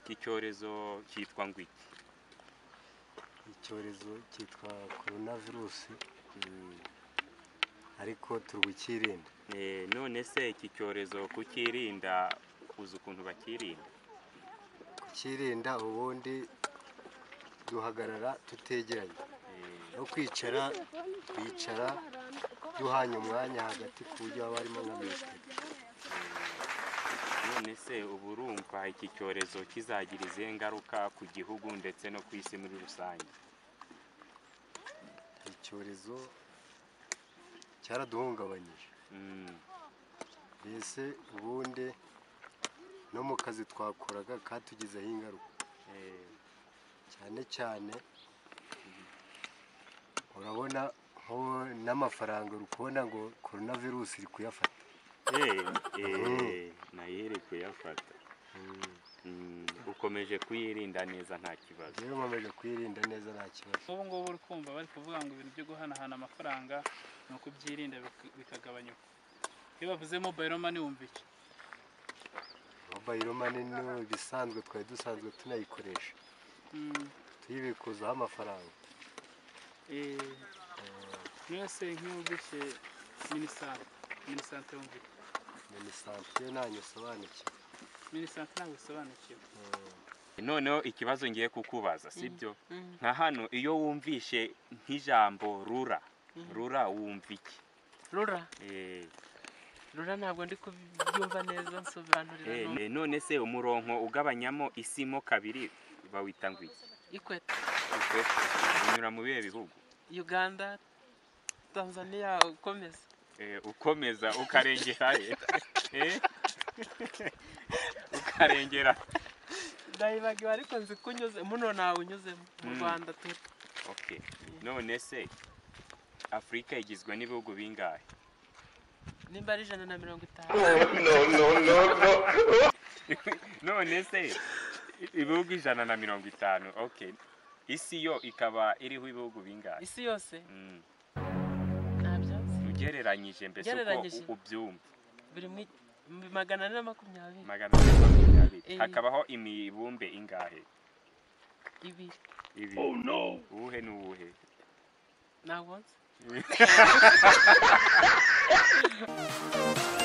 iki cyorezo cyitwa ngo iki icyorezo cyitwa korona virusi ariko turi bukirinda Eh, none se iki cyorezo kukirinda uzi ukuntu bakirinda kukirinda ubundi duhagarara tutegeranye no kwicara bicara duhanye umwanya hagati ku buryo haba harimo nka metero none se uba urumva iki cyorezo kizagira izihe ngaruka ku gihugu ndetse no ku isi muri rusange icyorezo cyaraduhungabanyije Mm, mbese ubundi no mu kazi twakoraga katugizeho ingaruka eh, cyane cyane urabona nk'ubu n'amafaranga uri kubona ngo korona virusi iri kuyafata eh, eh, nayo iri kuyafata Mm, ukomeje kuyirinda neza nta kibazo rero nkomeje kuyirinda neza nta kibazo ubu ngubu uri kumva bari kuvuga ngo ibintu byo guhanahana amafaranga ni ukubyirinda bik- bikagabanyuka iyo bavuze mobayiro mani wumva iki mobayiro mani ni ibisanzwe twari dusanzwe tunayikoresha Mm, tuyibikuzaho amafaranga eh, niyo se nk'iyo wumvise minisante minisante wumva iki minisante ntange usobanukiwe minisante ntabwo isobanukiwe noneho ikibazo ngiye kukubaza sibyo nka hano iyo wumvishe nk'ijambo rura rura wumva iki rura Eh, rura ntabwo ndi kubyumva neza nsobanurira eh, none. eh, none se umurongo ugabanyamo isimo kabiri bawita ngo iki ikweta Ikwete. unyura mu bihe bihugu uganda tanzania ukomeza Eh, ukomeza ukarengera he? Eh? ukarengera ndayibagiwe ariko nzi ko unyuze muno ntawe unyuzemo mu Mm. rwanda turi okay. none se afurika igizwe n'ibihugu bingahe nimba ari ijana na mirongo itanu none se ibihugu ijana na mirongo itanu okay isi yo ikaba iriho ibihugu bingahe isi yose Mm. nta byatsi ugereranyije mbese Ugereranyije. uko ubyumva biri mu mu magana ane na makumyabiri magana ane makumyabiri Eh. hakabaho imibumbe ingahe ibiri ibi uwuhe n'uwuhe ntabwo nzi